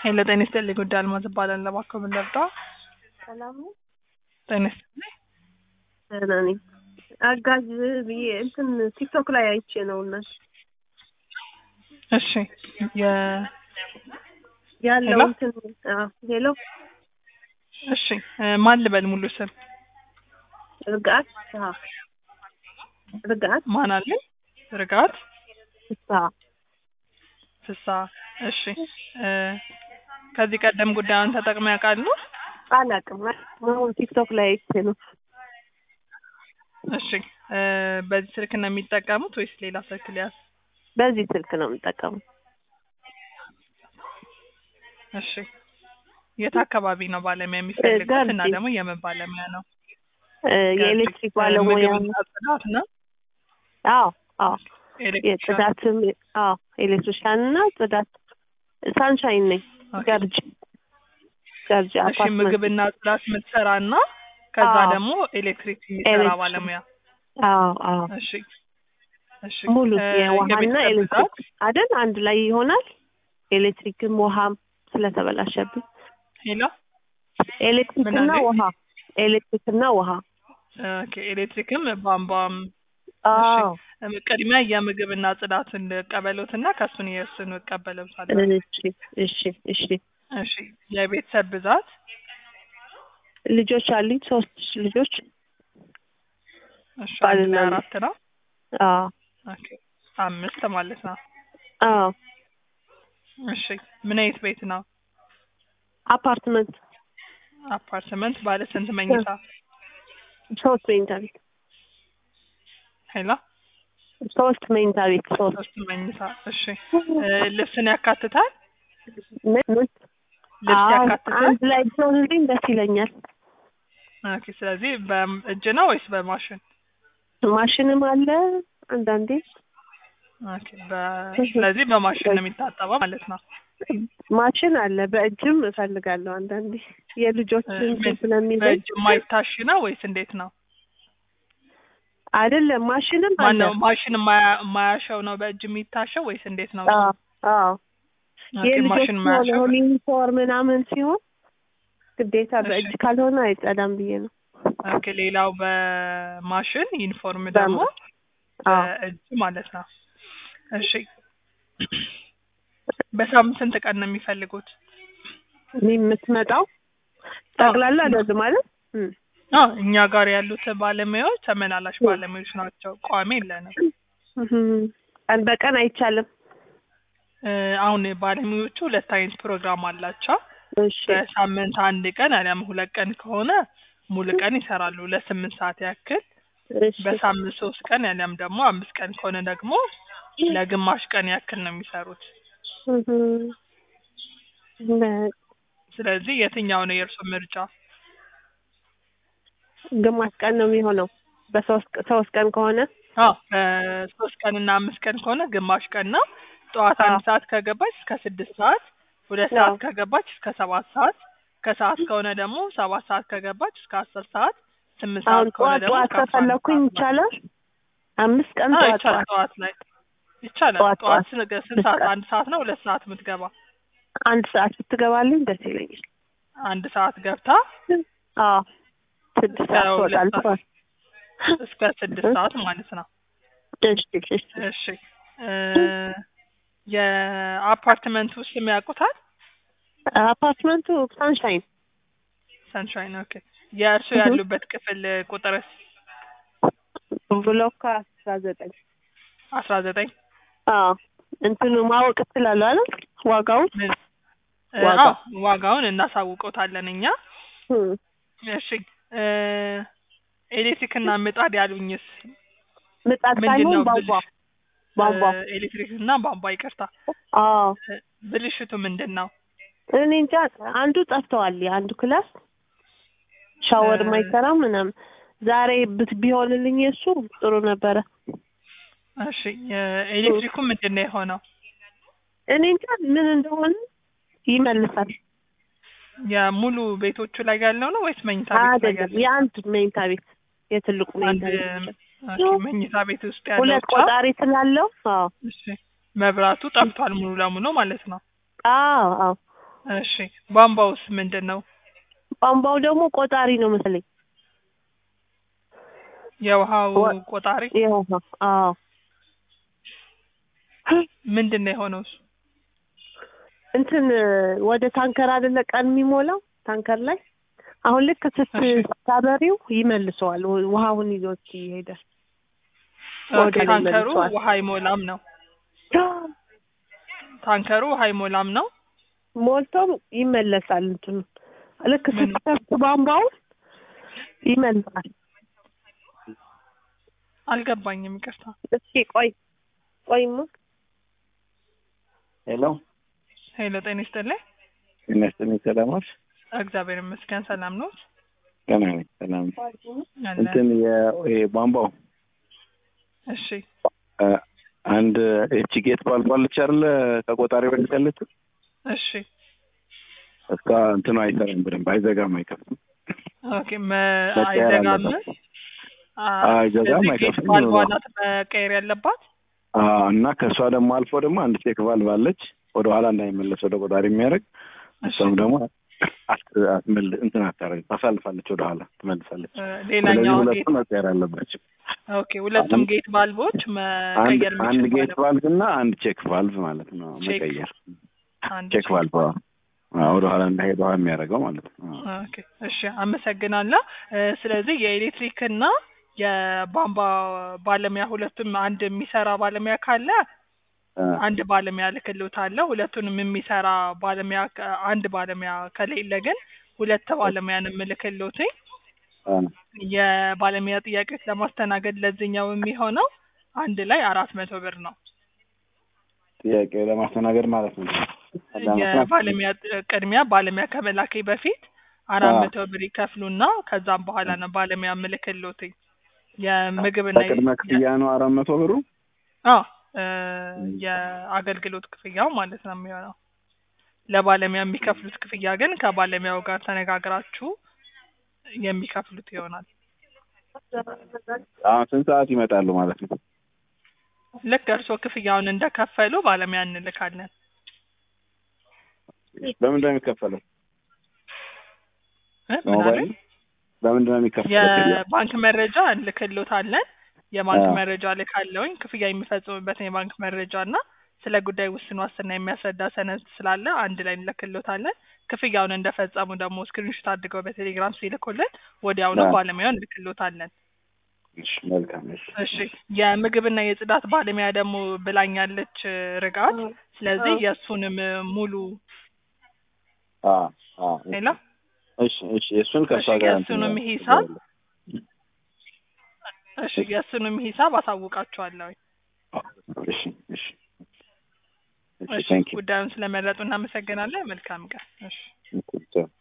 ሄሎ ጤና ይስጥልኝ ጉዳይ አልማዝ እባላለሁ። እባክዎ ምን ልርዳ? ሰላም ነው። ጤና ይስጥልኝ። ደህና ነኝ። አጋዥ ብዬ እንትን ቲክቶክ ላይ አይቼ ነው እና እሺ የ ያለው ሄሎ? እንትን አዎ፣ ሄሎ እሺ እ ማን ልበል ሙሉ ስም ርግአት አዎ፣ ርግአት ማን አለኝ? ርጋት ፍስሀ ፍሳ። እሺ እ ከዚህ ቀደም ጉዳዩን ተጠቅመው ያውቃሉ? አላውቅም። አሁን ቲክቶክ ላይ አይቼ ነው። እሺ እ በዚህ ስልክ ነው የሚጠቀሙት ወይስ ሌላ ስልክ ሊያዝ? በዚህ ስልክ ነው የምጠቀመው። እሺ የት አካባቢ ነው ባለሙያ የሚፈልጉት ገርጂ። እና ደግሞ የምን ባለሙያ ነው? እ የኤሌክትሪክ ባለሙያ ምግብና ጽዳት ነው? አዎ፣ አዎ ኤሌክትሪሻን? የጽዳትም አዎ፣ ኤሌክትሪሻን እና ጽዳት ሳንሻይን ነኝ። ኦኬ። ገርጂ ገርጂ እሺ አፓርትመንት ምግብና ጽዳት የምትሰራ እና ከዛ አዎ። ደግሞ ኤሌክትሪክ የሚሰራ ኤሌክትሪክ። ባለሙያ። አዎ፣ አዎ እሺ እሺ ሙሉ እ የውሃና የቤተሰብ ኤሌክትሪክ ብዛት? አይደል? አንድ ላይ ይሆናል። ኤሌክትሪክም ውሃም ስለተበላሸብኝ ሄሎ ኤሌክትሪክና ምን አለኝ? ውሃ ኤሌክትሪክና ውሃ ኦኬ ኤሌክትሪክም ቧንቧም አዎ እም፣ ቅድሚያ የምግብና ጽዳትን ቀበሎትና ከሱን የእሱን እቀበለብሳለሁ። እሺ እሺ እሺ እሺ የቤተሰብ ብዛት ልጆች አሉኝ ሶስት ልጆች እሺ አንድ ባልና ላይ ሚስት። አራት ነው። አዎ ኦኬ አምስት ማለት ነው። አዎ እሺ ምን አይነት ቤት ነው? አፓርትመንት አፓርትመንት ባለ ስንት መኝታ? ሶስት መኝታ ቤት ሄሎ ሶስት መኝታ ቤት ሶስት ሶስት መኝታ። እሺ እ ልብስን ያካትታል? ምን ምን ልብስ አዎ ያካትታል? አንድ ላይ ቢሆንልኝ ደስ ይለኛል። ኦኬ ስለዚህ በእጅ ነው ወይስ በማሽን? ማሽንም አለ አንዳንዴ ኦኬ በ- ስለዚህ በማሽን ነው የሚታጠበው ማለት ነው። ማሽን አለ በእጅም እፈልጋለሁ አንዳንዴ የልጆች እ እንትን ምን ስለሚለኝ በእጅ የማይታሽ ነው ወይስ እንዴት ነው? አይደለም ማሽንም አለ ማነው ማሽን የማያ- የማያሸው ነው በእጅ የሚታሸው ወይስ እንዴት ነው? አዎ አዎ ኦኬ የልጆች ማሽን የማያሸው የሆነ ዩኒፎርም ምናምን ሲሆን ግዴታ እሺ። በእጅ ካልሆነ አይጸዳም ብዬ ነው። ኦኬ ሌላው በማሽን ዩኒፎርም ደግሞ አዎ በእጅ ማለት ነው። እሺ በሳምንት ስንት ቀን ነው የሚፈልጉት? እኔ የምትመጣው ጠቅላላ እንደዚህ ማለት እም፣ አዎ እኛ ጋር ያሉት ባለሙያዎች ተመላላሽ ባለሙያዎች ናቸው። ቋሚ የለንም። እህም፣ ቀን በቀን አይቻልም። እ አሁን ባለሙያዎቹ ሁለት አይነት ፕሮግራም አላቸው። እሺ በሳምንት አንድ ቀን አሊያም ሁለት ቀን ከሆነ ሙሉ ቀን ይሰራሉ ለስምንት ሰዓት ያክል። እሺ በሳምንት ሶስት ቀን አሊያም ደግሞ አምስት ቀን ከሆነ ደግሞ ለግማሽ ቀን ያክል ነው የሚሰሩት። እህም፣ በ- ስለዚህ የትኛው ነው የእርሱ ምርጫ? ግማሽ ቀን ነው የሚሆነው በሶስት ሶስት ቀን ከሆነ አዎ በሶስት ቀን እና አምስት ቀን ከሆነ ግማሽ ቀን ነው። ጠዋት አንድ አዎ። ሰዓት ከገባች እስከ ስድስት ሰዓት፣ ሁለት አዎ። ሰዓት ከገባች እስከ ሰባት ሰዓት፣ ከሰዓት ከሆነ ደግሞ ሰባት ሰዓት ከገባች እስከ አስር ሰዓት፣ ስምንት አሁን ሰዓት ከሆነ ጠዋት ደግሞ ጠዋት እስከ አስራ አንድ ከፈለኩኝ ሰዓት ነው። ይቻላል። አምስት ቀን አዎ ጠዋት ይቻላል። ጠዋት ጠዋት ላይ ይቻላል። ጠዋት ጠዋት ጠዋት ስንት ስንት ሰዓት? አንድ ሰዓት ነው ሁለት ሰዓት የምትገባ? አንድ ሰዓት ብትገባልኝ ደስ ይለኛል። አንድ ሰዓት ገብታ አዎ ስድስት እስከ ሰዓት ሁለት ትወጣለች። ሰዓት እስከ ስድስት ሰዓት ማለት ነው። እሺ እሺ እሺ እ የአፓርትመንት ውስጥ የሚያውቁታል? አፓርትመንቱ ሳንሻይን ሰንሻይን ኦኬ። የእርሱ እህ። ያሉበት ክፍል ቁጥርስ ብሎክ አስራ ዘጠኝ አስራ ዘጠኝ አዎ እንትኑ ማወቅ እችላለሁ አይደል ዋጋውን ምን እ ዋጋ። አዎ ዋጋውን እናሳውቀውታለን እኛ። እም፣ እሺ እ ኤሌክትሪክ እና ምጣድ ያሉኝስ ምጣድ ምንድን ሳይሆን ነው ቧንቧ ብልሽ? ቧንቧ እ ኤሌክትሪክ እና ቧንቧ ይቅርታ። አዎ እ ብልሽቱ ምንድን ነው? እኔ እንጃ አንዱ ጠፍተዋል የአንዱ ክላስ ሻወር እ ማይሰራ ምናምን ዛሬ ብት ቢሆንልኝ እሱ ጥሩ ነበረ እሺ የኤሌክትሪኩ ምንድን ነው የሆነው? እኔ እንጃ ምን እንደሆነ ይመልሳል የሙሉ ቤቶቹ ላይ ያለው ነው ወይስ መኝታ ቤት ላይ አይደለም ያለው? የአንድ መኝታ ቤት የትልቁ አንድ መኝታ ቤት ኦኬ፣ መኝታ ቤት ውስጥ ያለው ሁለት ብቻ? ቆጣሪ ስላለው አዎ እሺ መብራቱ ጠፍቷል ሙሉ ለሙሉ ማለት ነው። አዎ አዎ እሺ ቧንቧውስ ምንድን ነው? ቧንቧው ደግሞ ቆጣሪ ነው መሰለኝ። የውሃው ወ- ቆጣሪ ይኸው ነው። አዎ ምንድን ነው የሆነው? እሱ እንትን ወደ ታንከር አይደለ ቀን የሚሞላው ታንከር ላይ አሁን ልክ እሺ። ስታበሪው ይመልሰዋል። ው- ውሃውን ይዞት ይሄዳል። ኦኬ፣ ወደ ላይ ታንከሩ መልሷል። ውሃ አይሞላም ነው። ታንከሩ ውሃ አይሞላም ነው። ሞልቶም ይመለሳል። እንትኑ ልክ ምን? ስትከፍት ቧንቧውን ይመልሳል። አልገባኝም፣ ይቅርታ። እስኪ ቆይ ቆይማ ሄሎ ሄሎ፣ ጤና ይስጥልኝ። ይመስልኝ ሰላሞች እግዚአብሔር ይመስገን ሰላም ነው ገና ነኝ ሰላም አለ። እንትን የ- ይሄ ቧንቧው እሺ አ፣ አንድ ኤች ጌት ባልባለች አይደለ ከቆጣሪ በፊት ያለችው እሺ እስካ እንትኑ አይሰራም በደንብ አይዘጋም አይከፍትም ኦኬ፣ መ- መቀየር አይዘጋም። አለበት። አ- አይዘጋም፣ ስለዚህ አይከፍትም። ጌት ቫልቭ ናት መቀየር ያለባት። አ፣ እና ከእሷ ደግሞ አልፎ ደግሞ አንድ ቼክ ቫልቭ አለች ወደ ኋላ እንዳይመለስ ወደ ቆጣሪ የሚያደርግ እሺ እሷም ደግሞ አት- አትመል እንትን አታደርግ ታሳልፋለች ወደ ኋላ ትመልሳለች እ፣ ስለዚህ ሌላኛው ጌት ሁለቱ መቀየር አለባቸው ኦኬ፣ ሁለቱም አንድ- ጌት ቫልቮች አንድ መቀየር አንድ የሚችል ጌት ቫልቭ እና አንድ ቼክ ቫልቭ ማለት ነው ቼክ መቀየር አንድ ቼክ ቫልቭ አዎ። አዎ፣ ወደ ኋላ እንዳይሄድ ውሃ የሚያደርገው ማለት ነው አዎ። ኦኬ እሺ፣ አመሰግናለሁ። እ፣ ስለዚህ የኤሌክትሪክ እና የቧንቧ ባለሙያ ሁለቱም አንድ የሚሰራ ባለሙያ ካለ አ፣ አንድ ባለሙያ ልክልዎታለሁ። ሁለቱንም የሚሰራ ባለሙያ ከ- አንድ ባለሙያ ከሌለ ግን ሁለት ባለሙያ ነው የምልክልዎት። አ፣ የባለሙያ ጥያቄዎች ለማስተናገድ ለዚህኛው የሚሆነው አንድ ላይ አራት መቶ ብር ነው። ጥያቄ ለማስተናገድ ማለት ነው። የባለሙያ ጥ- ቅድሚያ ባለሙያ ከመላኬ በፊት አራት አዎ። መቶ ብር ይከፍሉና ከዛም በኋላ ነው ባለሙያ ምልክልዎት። የምግብና በቅድመ ክፍያ ነው አራት መቶ ብሩ። አዎ እ፣ የአገልግሎት ክፍያው ማለት ነው የሚሆነው። ለባለሙያ የሚከፍሉት ክፍያ ግን ከባለሙያው ጋር ተነጋግራችሁ የሚከፍሉት ይሆናል። አሁን ስንት ሰዓት ይመጣሉ ማለት ነው? ልክ እርስዎ ክፍያውን እንደከፈሉ ባለሙያ እንልካለን። በምንድን ነው የሚከፈለው? እ፣ ምን በሞባይል አሉኝ? በምንድን ነው የሚከፈለው? የባንክ መረጃ እንልክልዎታለን። የባንክ አዎ። መረጃ ልካለውኝ ክፍያ የሚፈጽሙበትን የባንክ መረጃ እና ስለ ጉዳይ ውስን ዋስትና የሚያስረዳ ሰነድ ስላለ አንድ ላይ እንልክልዎታለን። ክፍያውን እንደፈጸሙ ደግሞ ስክሪንሾት አድርገው በቴሌግራም ሲልኩልን ወዲያውኑ አዎ። ባለሙያውን እንልክልዎታለን። እሺ፣ መልካም እሺ። እሺ የምግብና የጽዳት ባለሙያ ደግሞ ብላኛለች እ፣ ርጋት። ስለዚህ አዎ። የእሱንም እ፣ ሙሉ አ አ ሌላ እሺ፣ እሺ። እሱን ከእሷ እሺ፣ ጋር የእሱንም እንትን ሂሳብ እሺ የእሱንም ሂሳብ አሳውቃችኋለሁ። እሺ፣ እሺ። እሺ፣ እሺ ቴንክ ዩ ጉዳዩን ስለመረጡ እናመሰግናለን። መልካም ቀን። እሺ ቻው